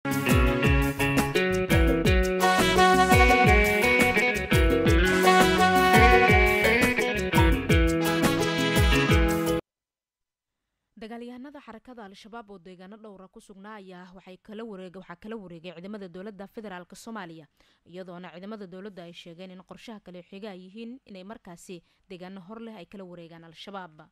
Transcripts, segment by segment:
dagaalyahanada xarakada al-shabaab oo deegaano dhowra ku sugnaa ayaa waxay kala wareeg waxaa kala wareegay ciidamada dowladda federaalk soomaaliya iyadoona ciidamada dowladda ay sheegeen in qorshaha kale xiga ay yihiin inay markaasi deegaano hor leh ay kala wareegaan al-shabaab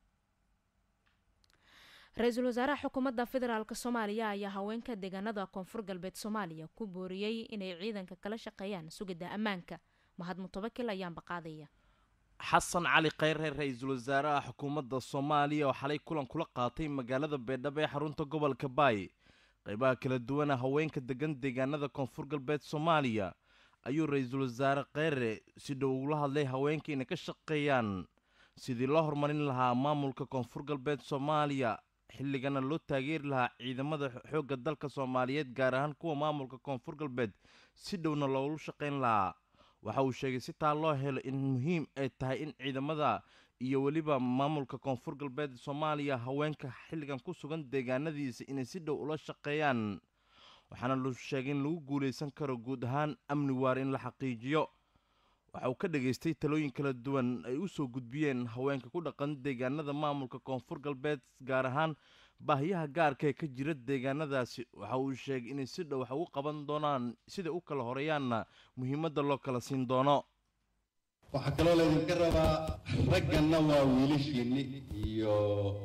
ra-iisul wasaaraha xukuumadda federaalk soomaaliya ayaa haweenka deegaanada koonfur galbeed soomaaliya ku booriyey inay ciidanka kala shaqeeyaan sugidda ammaanka mahad mutawakil ayaanba qaadaya xasan cali kheyre ra-iisul wasaaraha xukuumadda soomaaliya oo xalay kulan kula qaatay magaalada beedhabo ee xarunta gobolka baay qeybaha kala duwana haweenka degan deegaanada koonfur galbeed soomaaliya ayuu ra-iisul wasaare kheyre si dhow ugula hadlay haweenka inay ka shaqeeyaan sidii loo horumarin lahaa maamulka koonfur galbeed soomaaliya xilligana loo taageeri lahaa ciidamada xoogga dalka soomaaliyeed gaar ahaan kuwa maamulka koonfur galbeed si dhowna loogu shaqayn lahaa waxa uu sheegay si taa loo helo in muhiim ay tahay in ciidamada iyo weliba maamulka koonfur galbeed soomaaliya haweenka xilligan ku sugan deegaanadiisa inay si dhow ula shaqeeyaan waxaana lu sheegay in lagu guulaysan karo guud ahaan amni waar in la xaqiijiyo waxa uu ka dhageystay talooyin kala duwan ay u soo gudbiyeen haweenka ku dhaqan deegaanada maamulka koonfur galbeed gaar ahaan baahiyaha gaarka ee ka jira deegaanadaasi waxa uu sheegay inay si dhow wax ugu qaban doonaan siday u kala horeeyaanna muhiimadda loo kala siin doono waxaa kaloo laydinka rabaa ragganna waa wiilashiinni iyo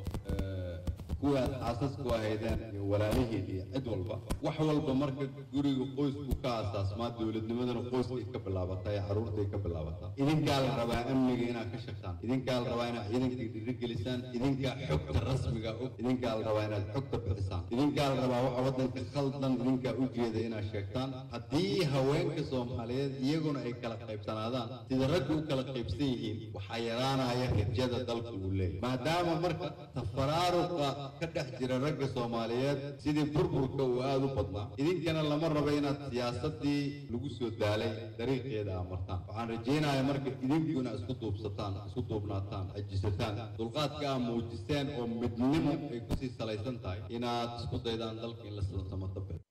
kuwii aad xaasasku ahaydeen iyo walaalihiin iyo cid walba wax walba marka guriga qoysku ka asaasmaa dowladnimadana qoyskay ka bilaabataa ee carruurtay ka bilaabataa idinkaa la rabaa amniga inaad ka shaqtaan idinkaa la rabaa inaad ciidanka dhiirigelisaan idinkaa xogta rasmiga og idinkaa la rabaa inaad xogta bixisaan idinkaa la rabaa waxa waddanka khaldan idinkaa u jeeda inaad sheegtaan haddii haweenka soomaaliyeed iyaguna ay kala qaybsanaadaan sida raggu u kala qaybsan yihiin waxaa yaraanaya rajada dalka uu leeyahy maadaama marka tafaraaruqa ka dhex jira ragga soomaaliyeed sidii burburka uu aada u badnaa idinkana lama rabo inaad siyaasadii lagu soo daalay dariiqeeda aa martaan waxaan rajaynayaa marka idinkuna isku duubsataan isku duubnaataan xajisataan dulqaadka aa muujisteen oo midnimo ay kusii salaysan tahay inaad isku daydaan dalka in la samato bixi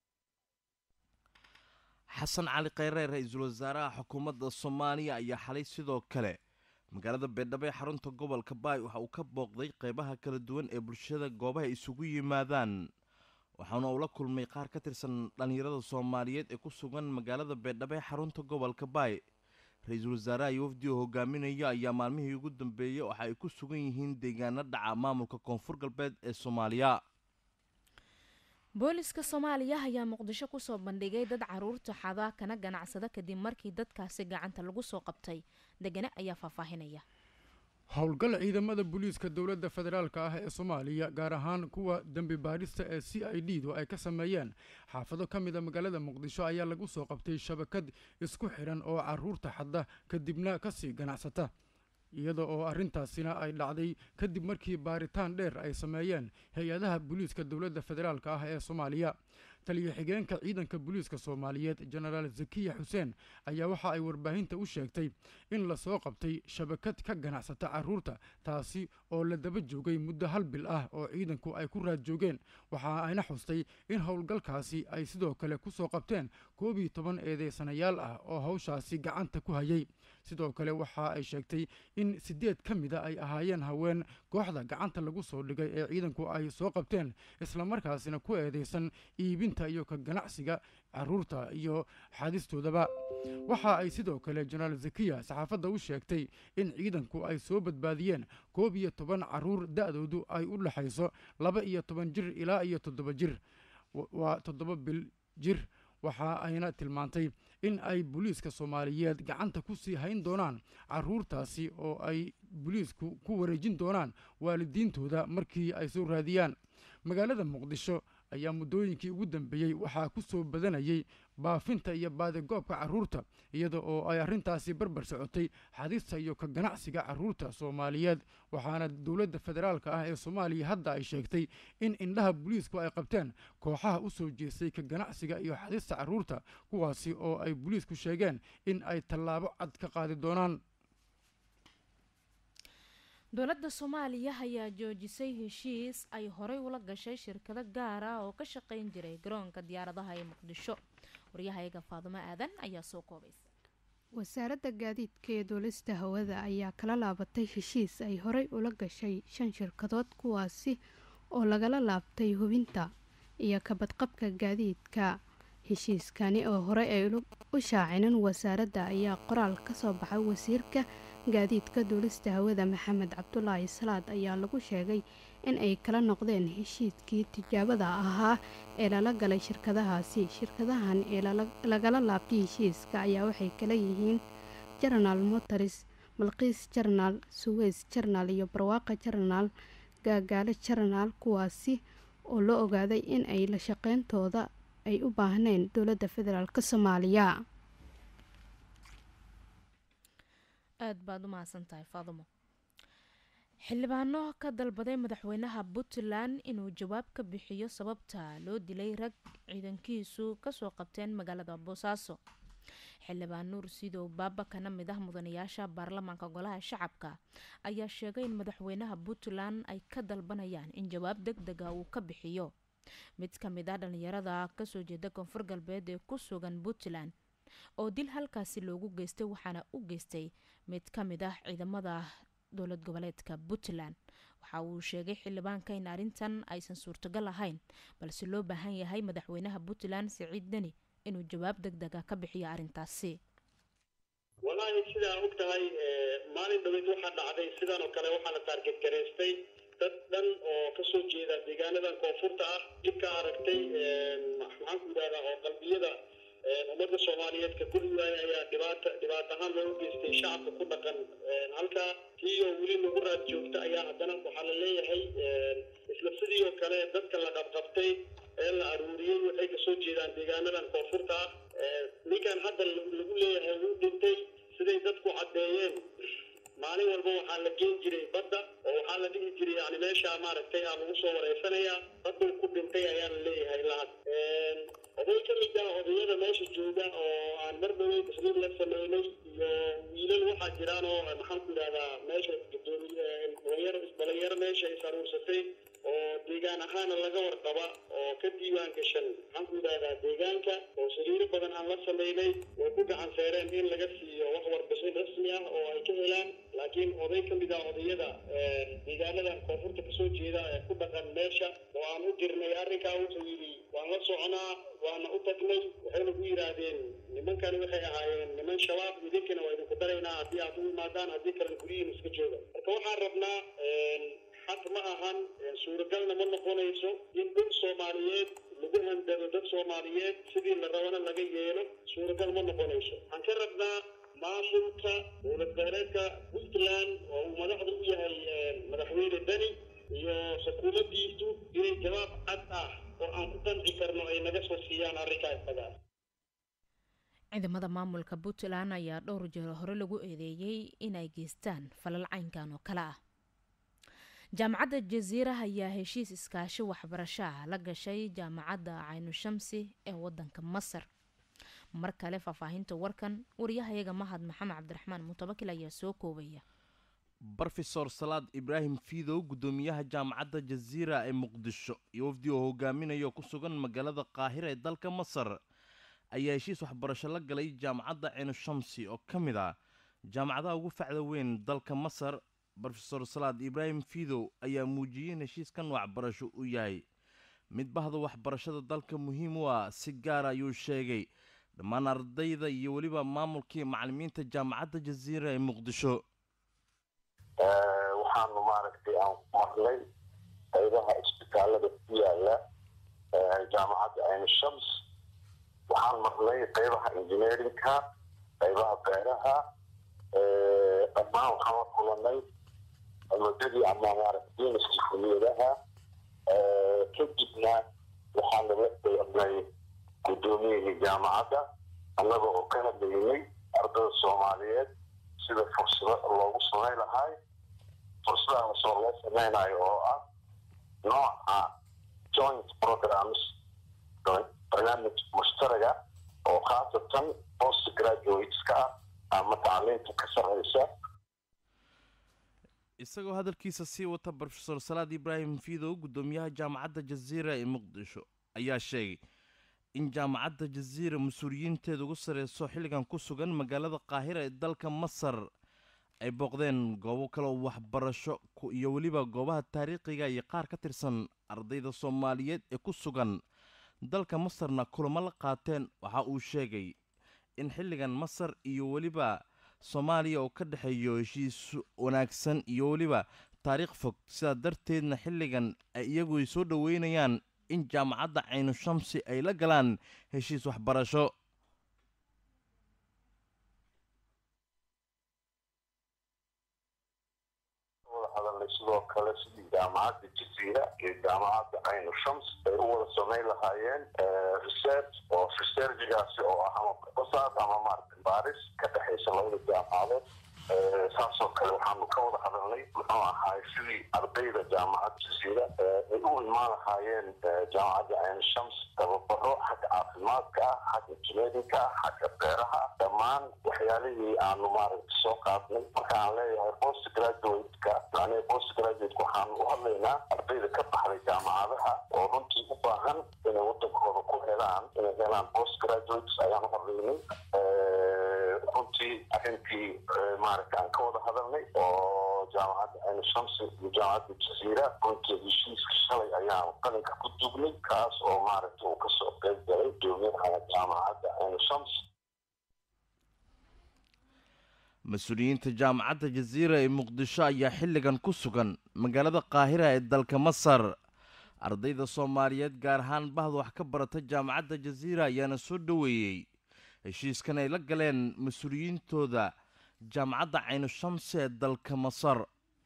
xasan cali kheyre ra-iisul wasaaraha xukuumadda soomaaliya ayaa xalay sidoo kale magaalada beedhabo ee xarunta gobolka baay waxa uu ka booqday qeybaha kala duwan ee bulshada goobaha isugu yimaadaan waxaana uu la kulmay qaar ka tirsan dhallinyarada soomaaliyeed ee ku sugan magaalada beedhabo ee xarunta gobolka baay ra-iisul wasaaraha iyo wafdi oo hogaaminaya ayaa maalmihii ugu dambeeyey waxa ay ku sugan yihiin deegaano dhaca maamulka koonfur galbeed ee soomaaliya booliska soomaaliya ayaa muqdisho kusoo bandhigay dad caruurta xada kana ganacsada kadib markii dadkaasi gacanta lagu soo qabtay degane ayaa faahfaahinaya howlgal ciidamada booliiska dowladda federaalka ah ee soomaaliya gaar ahaan kuwa dembi baadhista ee c i d du ay ka sameeyeen xaafado ka mida magaalada muqdisho ayaa lagu soo qabtay shabakad isku xidhan oo caruurta xadda kadibna kasii ganacsata iyada oo arrintaasina ay dhacday kadib markii baaritaan dheer ay sameeyeen hay-adaha booliiska dowladda federaalka ah ee soomaaliya taliyo xigeenka ciidanka booliiska soomaaliyeed jenaraal zakiya xuseen ayaa waxa ay warbaahinta u sheegtay in lasoo qabtay shabakad ka ganacsata caruurta taasi oo la daba joogay muddo hal bil ah oo ciidanku ay ku raad joogeen waxa ayna xustay in howlgalkaasi ay sidoo kale ku soo qabteen koob iyo toban eedeysanayaal ah oo hawshaasi gacanta ku hayay sidoo kale waxa ay sheegtay in siddeed ka mida ay ahaayeen haween kooxda gacanta lagu soo dhigay ee ciidanku ay soo qabteen islamarkaasina ku eedeysan iibinta iyo ka ganacsiga caruurta iyo xaadistoodaba waxa ay sidoo kale jenaraal zakiya saxaafadda u sheegtay in ciidanku ay soo badbaadiyeen koob iyo toban caruur da-doodu ay u dhexayso laba iyo toban jir ilaa iyo toddoba jir waa toddoba bil jir waxa ayna tilmaantay in ay booliiska soomaaliyeed gacanta ku sii hayn doonaan caruurtaasi oo ay booliisku ku wareejin doonaan waalidiintooda markii ay soo raadiyaan magaalada muqdisho ayaa muddooyinkii ugu dambeeyey waxaa ku soo badanayay baafinta iyo baadigoobka caruurta iyada oo ay arrintaasi barbar socotay xadista iyo ka ganacsiga caruurta soomaaliyeed waxaana dowladda federaalka ah ee soomaaliya hadda ay sheegtay in indhaha booliisku ay qabteen kooxaha u soo jeestay ka ganacsiga iyo xadista caruurta kuwaasi oo ay booliisku sheegeen in ay tallaabo cad ka qaadi doonaan dowladda soomaaliya ayaa joojisay heshiis ay horey ula gashay shirkado gaar ah oo ka shaqeyn jiray garoonka diyaaradaha ee muqdisho waryahayaga faadumo aadan ayaa soo koobaysa wasaaradda gaadiidka ee duulista hawada ayaa kala laabatay heshiis ay horey ula gashay shan shirkadood kuwaasi oo lagala laabtay hubinta iyo kabadqabka gaadiidka heshiiskani oo horey ay u shaacinin wasaaradda ayaa qoraal ka soo baxay wasiirka gaadiidka duulista hawada maxamed cabdulaahi salaad ayaa lagu sheegay in ay kala noqdeen heshiiskii tijaabada ahaa ee lala galay shirkadahaasi shirkadahan ee lagala laabtay heshiiska ayaa waxay kala yihiin jarnaal motors malqiis jarnaal suweys jarnaal iyo barwaaqa jarnaal gaagaale jarnaal kuwaasi oo la ogaaday in ay la shaqeyntooda ay u baahneen dowladda federaalk soomaaliya aada baad u mahadsantahay faadumo xildhibaano ka dalbaday madaxweynaha puntland inuu jawaab ka bixiyo sababta loo dilay rag ciidankiisu kasoo qabteen magaalada boosaaso xildhibaan nuur sidow baaba kana mid ah mudanayaasha baarlamaanka golaha shacabka ayaa sheegay in madaxweynaha puntland ay ka dalbanayaan in jawaab deg dega uu ka bixiyo mid ka mid ah dhalinyarada kasoo jeeda koonfur galbeed ee ku sugan puntland oo dil halkaasi loogu geystay waxaana u geystay mid ka mid ah ciidamada dowlad goboleedka puntland waxa uu sheegay xildhibaanka in arrintan aysan suurtagal ahayn balse loo baahan yahay madaxweynaha puntland siciid deni inuu jawaab deg dega ka bixiyo arrintaasi walaahi sidaa og tahay maalin dhaweyd waxaa dhacday sidan oo kale waxaa la taarget garaystay dad dhan oo kasoo jeeda deegaanadan koonfurta ah jidka aragtay maxaan ku yidhahdaa oo qalbiyada ummadda soomaaliyeed ka guri waaya ayaa dhibaata dhibaat ahaan loogu geystay shacabka ku dhaqan halkaa kii oo weli lagu raad joogta ayaa haddana waxaa la leeyahay isla sidii oo kale dadka la qabqabtay ee la aruuriyey waxay kasoo jeedaan deegaanadan koonfurta ah ninkan hadda lagu leeyahay wuu dhintay siday dadku caddeeyeen maalin walba waxaa la geen jiray badda oo waxaa la dhihi jiray yani meesha maaragtay aa lagu soo wareysanayaa badduu ku dhintay ayaa la leeyahay lahad oday ka mid ah odayada meesha jooga oo aan mar dhaweyn tasriir la sameynay iyo wiilal waxaa jiraan oo maxaan ku yidhahdaa meesha dhalinyaro dhalinyaro meesha is aruursatay oo deegaan ahaana laga warqaba oo ka diiwaan gashan maxaan ku yidhahdaa deegaanka oo sariiro badan aan la sameynay way ku gacan seereen in laga siiyo wax warbixin rasmi ah oo ay ka helaan laakiin oday ka mid ah odayada deegaanadan koonfurta kasoo jeeda ee ku dhaqan meesha oo aan u dirnay arrinkaa wuxuu yidhi waan la soconaa waana u tagnay waxayna ku yidhaahdeen nimankani waxay ahaayeen niman shabaab idinkana waa idinku daraynaa haddii aad u imaadaan haddii kalena guryihiin iska jooga marka waxaan rabnaa xaq ma ahan suuragalna ma noqonayso in dhul soomaaliyeed lagu handado dad soomaaliyeed sidii la rabana laga yeelo suuragal ma noqonayso waxaan ka rabnaa maamulka dowlad goboleedka puntland oo uu madaxda u yahay madaxweyne deni iyo xukuumaddiisu inay jawaab cad ah oo aan ku qanci karno ay naga soo siiyaan arrinkaa isagaa ciidamada maamulka puntland ayaa dhowr jeer hore lagu eedeeyey inay geystaan falal caynkan oo kale ah jaamacadda jasiira ayaa heshiis iskaashi waxbarasho ah la gashay jaamacadda caynu-shamsi ee wadanka masar mar kale faahfaahinta warkan waryahayaga mahad maxamed cabdiraxmaan mutabakil ayaa soo koobaya brofesor salaad ibraahim fiidow guddoomiyaha jaamacadda jasiira ee muqdisho iyo wafdi oo hogaaminayo ku sugan magaalada qaahira ee dalka masar ayaa heshiis waxbarasho la galay jaamacadda caynu-shamsi oo ka mid ah jaamacadaha ugu facda weyn dalka masar rofesor salaad ibraahim fiidow ayaa muujiyey in heshiiskan waxbarasho uu yahay mid bahda waxbarashada dalka muhiim u ah si gaara ayuu sheegay dhammaan ardayda iyo weliba maamulkii macalimiinta jaamacadda jasiira ee muqdisho waxaanu maaragtay aan marnay qaybaha isbitaalada ku yaala jaamacadda aynu shams waxaan marnay qaybaha engineerinka qaybaha beeraha dhammaan waxaan la kulanay muddadii ama maaragtay diniskii kuliyadaha kadibna waxaanu la kulanay guddoomiyihii jaamacadda annaga oo ka hadlaynay ardada soomaaliyeed sida fursado loogu samay lahay fursadahaas oo loo sameynayo oo ah nooca joint programs barnaamij mushtaraga oo khaasatan post graduateska ah ama tacliinta ka sarreysa isagoo hadalkiisa sii wata brofesor salaad ibraahim fiidow guddoomiyaha jaamacadda jaziira ee muqdisho ayaa sheegay in jaamacadda jaziira mas-uuliyiinteeda ugu sarreyso xilligan ku sugan magaalada qaahira ee dalka masar ay booqdeen goobo kale oo waxbarasho iyo weliba goobaha taariikhiga iyo qaar ka tirsan ardayda soomaaliyeed ee ku sugan dalka masarna kulamo la qaateen waxa uu sheegay in xilligan masar iyo weliba soomaaliya oo ka dhexeeyo heshiis wanaagsan iyo weliba taariikh fog sidaa darteedna xilligan ay iyagu ay soo dhoweynayaan in jaamacadda caynu shamsi ay la galaan heshiis waxbarasho hadalnay sidoo kale sidii jaamacadda jaziira iyo jaamacadda caynu shams ay u wada samayn lahaayeen research oo researchigaasi oo ah ama proposal ama maarata baaris ka dhexaysa labada jaamacadood saasoo kale waxaanu ka wada hadalnay muxuu ahaay sidii ardayda jaamacadda jaziira ay u imaan lahaayeen jaamacadda caynu shams tababaro xagga caafimaadka ah xagga injineerinka ah xagga beeraha dhammaan waxyaalihii aanu maaragta soo qaadnay marka aan leeyahay post graduate-ka macnee post graduate-ka waxaanu u hadlaynaa ardayda ka baxday jaamacadaha oo runtii u baahan inay wadankooda ku helaan inay helaan post graduates ayaan u hadlaynay runtii arrintii maaragta aan ka wada hadalnay oo jaamacadda caynu shamsi iyo jaamacadda jaziira runtii heshiiska shalay ayaan qalinka ku dugnay kaas oo maaragta uu kasoo qeyb galay dowladaha jaamacadda caynu shams mas-uuliyiinta jaamacadda jaziira ee muqdisho ayaa xilligan ku sugan magaalada qaahira ee dalka masar ardayda soomaaliyeed gaar ahaan bahda wax ka barata jaamacadda jaziira ayaana soo dhoweeyey heshiiskan ay la galeen mas-uuliyiintooda jaamacadda caynu shamsi ee dalka masar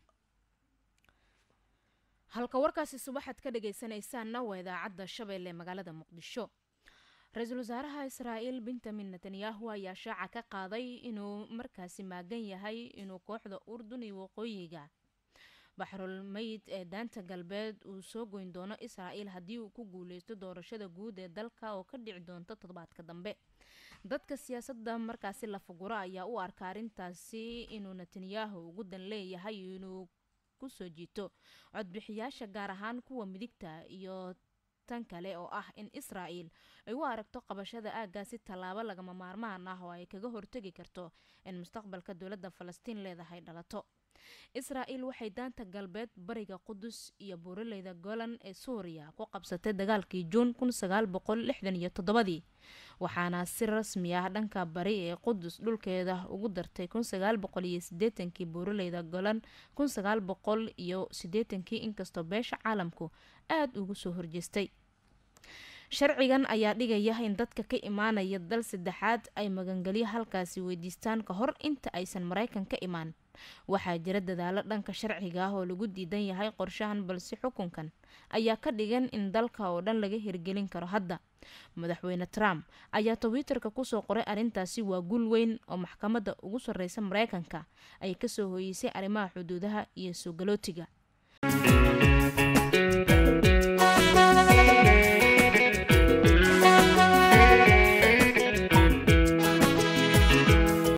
halka warkaasi subaxaad ka dhagaysanaysaanna waa idaacadda shabeelle ee magaalada muqdisho ra-iisul wasaaraha israa'iil benjamin netanyahu ayaa shaaca ka qaaday inuu markaasi maagan yahay inuu kooxda urdun iyo waqooyiga baxrul meyd ee daanta galbeed uu soo goyn doono israa'iil haddii uu ku guuleysto doorashada guud ee dalka oo ka dhici doonta toddobaadka dambe dadka siyaasadda markaasi la fuguro ayaa u arka arrintaasi inuu netanyahu ugu dan leeyahay inuu kusoo jiito codbixiyaasha gaar ahaan kuwa midigta iyo tan kale oo ah in israa'iil ay u aragto qabashada aaggaasi tallaabo lagama maarmaan ah oo ay kaga hortegi karto in mustaqbalka dowladda falastiin leedahay dhalato israa'iil waxay daanta galbeed bariga qudus iyo buuraleyda golan ee suuriya ku qabsatay dagaalkii juun ii waxaana si rasmi ah dhanka bari ee qudus dhulkeeda ugu dartay kii buuraleyda golan iyo kii inkastoo beesha caalamku aada ugu soo horjeestay sharcigan ayaa dhigaya in dadka ka imaanaya dal saddexaad ay magangelyo halkaasi weydiistaan ka hor inta aysan maraykan ka imaan waxaa jira dadaalo dhanka sharciga ah oo lagu diidan yahay qorshahan balse xukunkan ayaa ka dhigan in dalka oo dhan laga hirgelin karo hadda madaxweyne trump ayaa twitter-ka kusoo qoray arrintaasi waa guul weyn oo maxkamadda ugu sarreysa maraykanka ay kasoo hooyeysay arrimaha xuduudaha iyo soo galootiga